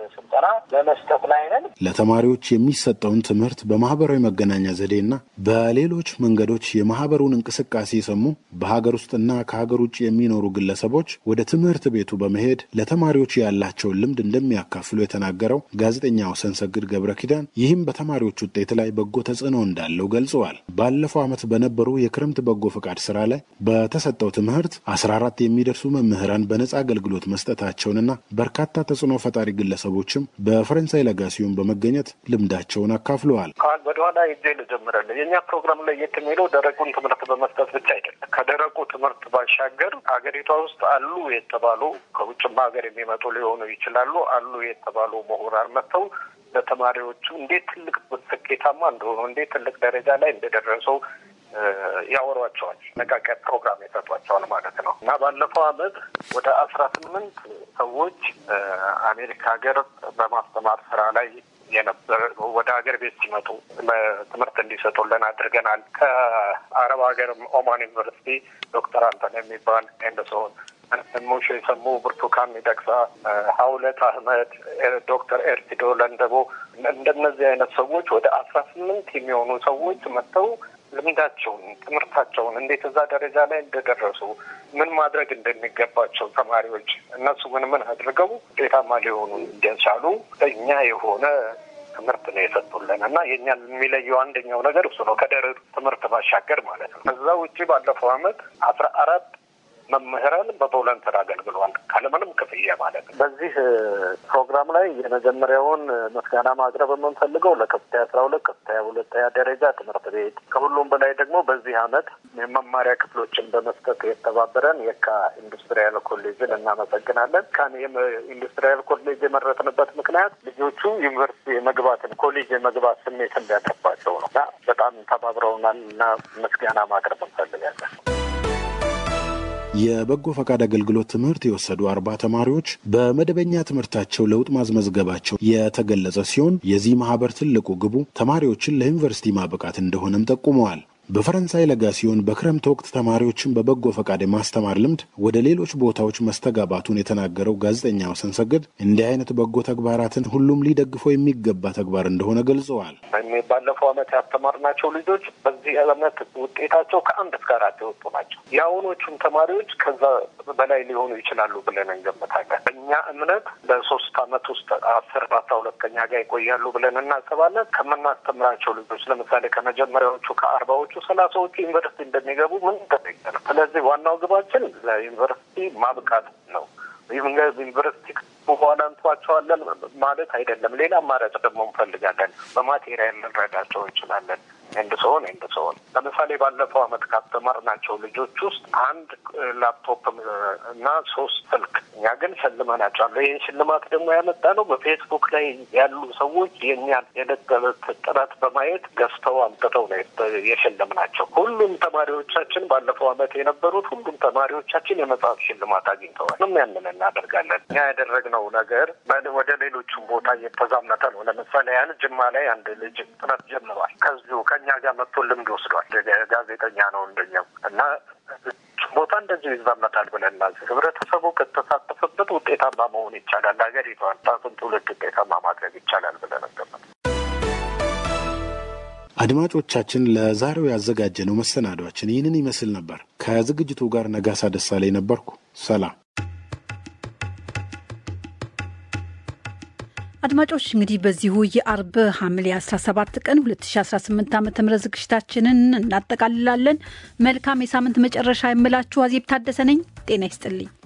ስልጠና በመስጠት ላይ ነን። ለተማሪዎች የሚሰጠውን ትምህርት በማህበራዊ መገናኛ ዘዴና በሌሎች መንገዶች የማህበሩን እንቅስቃሴ የሰሙ በሀገር ውስጥና ከሀገር ውጭ የሚኖሩ ግለሰቦች ወደ ትምህርት ቤቱ በመሄድ ለተማሪዎች ያላቸውን ልምድ እንደሚያካፍሉ የተናገረው ጋዜጠኛ ወሰንሰግድ ገብረ ኪዳን ይህም በተማሪዎች ውጤት ላይ በጎ ተጽዕኖ እንዳለው ገልጸዋል። ባለፈው ዓመት በነበሩ የክረምት በጎ ፈቃድ ስራ ላይ በተሰጠው ትምህርት አስራ አራት የሚደርሱ መምህራን በነጻ አገልግሎት መስጠታቸውንና በርካታ ተጽዕኖ ፈጣሪ ግለሰቦችም በፈረንሳይ ለጋሲዮን በመገኘት ልምዳቸውን አካፍለዋል። ወደኋላ ሄጄ ልጀምራለሁ። የእኛ ፕሮግራም ላይ የት የሚለው ደረቁን ትምህርት በመስጠት ብቻ አይደለም። ከደረቁ ትምህርት ባሻገር ሀገሪቷ ውስጥ አሉ የተባሉ ከውጭም ሀገር የሚመጡ ሊሆኑ ይችላሉ አሉ የተባሉ ምሁራን መጥተው ለተማሪዎቹ እንዴት ትልቅ ስኬታማ እንደሆኑ እንዴት ትልቅ ደረጃ ላይ እንደደረሱ ያወሯቸዋል። ነቃቂያ ፕሮግራም የሰጧቸዋል ማለት ነው እና ባለፈው አመት ወደ አስራ ስምንት ሰዎች አሜሪካ ሀገር በማስተማር ስራ ላይ የነበረ ወደ ሀገር ቤት ሲመጡ ትምህርት እንዲሰጡልን አድርገናል። ከአረብ ሀገር ኦማን ዩኒቨርሲቲ ዶክተር አንተን የሚባል ኤንደሶን ሙሽ የሰሙ ብርቱካን ሚደቅሳ፣ ሀውለት አህመድ፣ ዶክተር ኤርቲዶ ለንደቦ እንደነዚህ አይነት ሰዎች ወደ አስራ ስምንት የሚሆኑ ሰዎች መጥተው ልምዳቸውን፣ ትምህርታቸውን እንዴት እዛ ደረጃ ላይ እንደደረሱ ምን ማድረግ እንደሚገባቸው ተማሪዎች እነሱ ምን ምን አድርገው ውጤታማ ሊሆኑ እንደቻሉ እኛ የሆነ ትምህርት ነው የሰጡልን እና የእኛን የሚለየው አንደኛው ነገር እሱ ነው። ከደረቅ ትምህርት ባሻገር ማለት ነው። ከዛ ውጭ ባለፈው አመት አስራ አራት መምህራን በቮለንተር አገልግሏል ካለምንም ክፍያ ማለት ነው። በዚህ ፕሮግራም ላይ የመጀመሪያውን ምስጋና ማቅረብ የምንፈልገው ለከፍተኛ አስራ ሁለት ከፍተኛ ሁለተኛ ደረጃ ትምህርት ቤት ከሁሉም በላይ ደግሞ በዚህ አመት የመማሪያ ክፍሎችን በመስጠት የተባበረን የካ ኢንዱስትሪያል ኮሌጅን እናመሰግናለን። ካን ኢንዱስትሪያል ኮሌጅ የመረጥንበት ምክንያት ልጆቹ ዩኒቨርሲቲ የመግባትን ኮሌጅ የመግባት ስሜት እንዲያጠባቸው ነው እና በጣም ተባብረውናል እና ምስጋና ማቅረብ እንፈልጋለን። የበጎ ፈቃድ አገልግሎት ትምህርት የወሰዱ አርባ ተማሪዎች በመደበኛ ትምህርታቸው ለውጥ ማስመዝገባቸው የተገለጸ ሲሆን የዚህ ማህበር ትልቁ ግቡ ተማሪዎችን ለዩኒቨርሲቲ ማብቃት እንደሆነም ጠቁመዋል። በፈረንሳይ ለጋሲዮን በክረምት ወቅት ተማሪዎችን በበጎ ፈቃድ የማስተማር ልምድ ወደ ሌሎች ቦታዎች መስተጋባቱን የተናገረው ጋዜጠኛ ወሰንሰግድ እንዲህ አይነት በጎ ተግባራትን ሁሉም ሊደግፈው የሚገባ ተግባር እንደሆነ ገልጸዋል። ባለፈው አመት ያስተማርናቸው ልጆች በዚህ አመት ውጤታቸው ከአንድ እስከ አራት የወጡ ናቸው። የአሁኖቹም ተማሪዎች ከዛ በላይ ሊሆኑ ይችላሉ ብለን እንገምታለን። እኛ እምነት በሶስት አመት ውስጥ አስር አስራ ሁለተኛ ጋር ይቆያሉ ብለን እናስባለን። ከምናስተምራቸው ልጆች ለምሳሌ ከመጀመሪያዎቹ ከአርባዎቹ ሰላሳዎቹ ዩኒቨርሲቲ እንደሚገቡ ምን ተጠይቀ ነው። ስለዚህ ዋናው ግባችን ለዩኒቨርሲቲ ማብቃት ነው። ዩኒቨርሲቲ በኋላ እንተዋቸዋለን ማለት አይደለም። ሌላ አማራጭ ደግሞ እንፈልጋለን። በማቴሪያል ልንረዳቸው እንችላለን። ኤንድ ሰሆን ኤንድ ሰሆን ለምሳሌ ባለፈው አመት ካስተማርናቸው ልጆች ውስጥ አንድ ላፕቶፕ እና ሶስት ስልክ እኛ ግን ሸልመናቸዋል። ይህን ሽልማት ደግሞ ያመጣ ነው በፌስቡክ ላይ ያሉ ሰዎች የእኛን የዕለት ተዕለት ጥረት በማየት ገዝተው አምጥተው ነው የሸለምናቸው። ሁሉም ተማሪዎቻችን ባለፈው አመት የነበሩት ሁሉም ተማሪዎቻችን የመጽሐፍ ሽልማት አግኝተዋል። ምንም ያንን እናደርጋለን። እኛ ያደረግነው ነገር ወደ ሌሎቹም ቦታ እየተዛመተ ነው። ለምሳሌ ያን ጅማ ላይ አንድ ልጅ ጥረት ጀምሯል። ከዚሁ ከእኛ ጋር መጥቶ ልምድ ወስዷል። ጋዜጠኛ ነው እንደኛው እና ቦታ እንደዚሁ ይዛመታል ብለን እናስብ። ህብረተሰቡ ከተሳተፈበት ውጤታማ መሆን ይቻላል። ሀገሪቷን ታቱን ትውልድ ውጤታማ ማድረግ ይቻላል ብለን እንገምታለን። አድማጮቻችን ለዛሬው ያዘጋጀነው መሰናዷችን ይህንን ይመስል ነበር። ከዝግጅቱ ጋር ነጋሳ ደሳለኝ ነበርኩ። ሰላም። አድማጮች እንግዲህ በዚሁ የአርብ ሐምሌ 17 ቀን 2018 ዓ ም ዝግጅታችንን እናጠቃልላለን። መልካም የሳምንት መጨረሻ የምላችሁ አዜብ ታደሰ ነኝ። ጤና ይስጥልኝ።